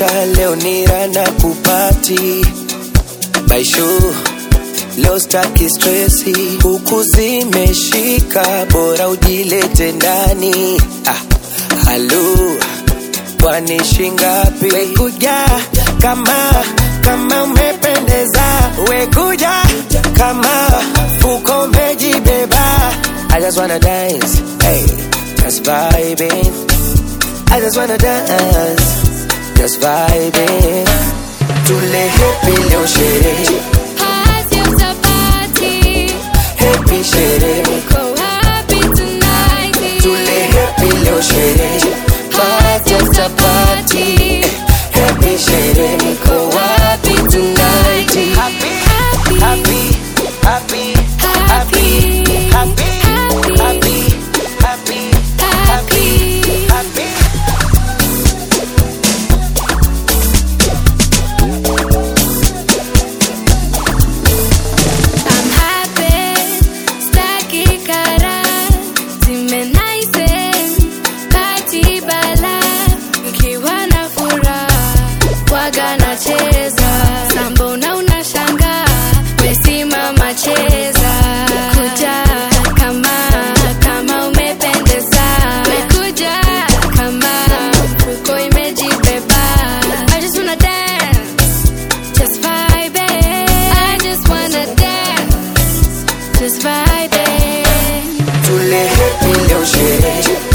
maisha leo ni rana kupati baishu leo staki stresi huku zimeshika bora ujilete ndani ah, halu kwani shingapi wekuja kama kama umependeza wekuja kama fuko umejibeba I just wanna dance hey, just vibing I just wanna dance just vibing tule happy leo sherehe Hasi utapati, happy sherehe niko happy tonight. tule happy leo sherehe party after party happy sherehe niko wapi tonight happy happy happy happy happy happy happy happy happy I'm happy, staki kara, zimenaise, kati bala, nikiwa na furaha, waga nacheza, sambo na unashanga, wesimama cheza, kuja kama, kama umependeza, wekuja kama, mfuko imejibeba, I just wanna dance, just vibe I just wanna dance, just vibe tule happy leo sherehe